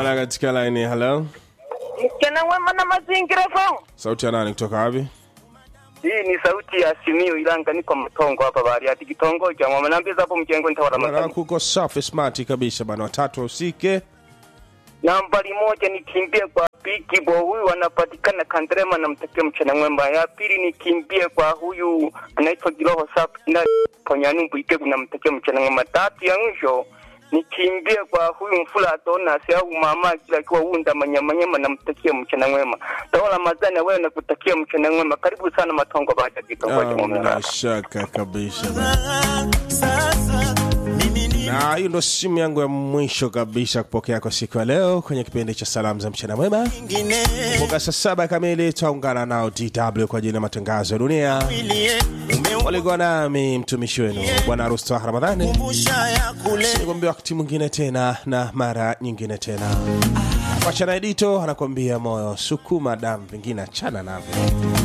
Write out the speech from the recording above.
Halo katika line, hello. Msichana wema na mazingira fao. Sauti ya nani kutoka wapi? Hii ni sauti ya Simiyu Ilanga, niko Mtongo hapa bahari ya kitongoji cha mama. Naambia hapo mjengo nitawala Bwana Ramadhani. kuko safi smart kabisa bwana, watatu usike. Nambari moja nikimbie kwa Pikibo, huyu anapatikana Kandrema, namtakia mchana mwema. Ya pili nikimbie kwa huyu anaitwa Giroho Safi na Ponyanumbu Ikegu, namtakia mchana mwema. Tatu ya mwisho nikimbie kwa huyu Mfula Atona au mama kila akiwa unda manyamanyama, namtakia mchana mwema. Tawala Ramadhani, wewe nakutakia mchana mwema. Karibu sana Matongo baada ya kitongoji Ah, cha mama. Bila shaka kabisa. Na hiyo ndo simu yangu ya mwisho kabisa kupokea kwa siku ya leo kwenye kipindi cha salamu za mchana mwema. Kumbuka saa saba kamili tutaungana nao DW kwa ajili ya matangazo ya dunia. Walikuwa nami mtumishi wenu Bwana Rusta Ramadhani. Nikwambia wakati mwingine tena na mara nyingine tena. Wachana Edito anakuambia moyo sukuma damu, vingine achana navyo.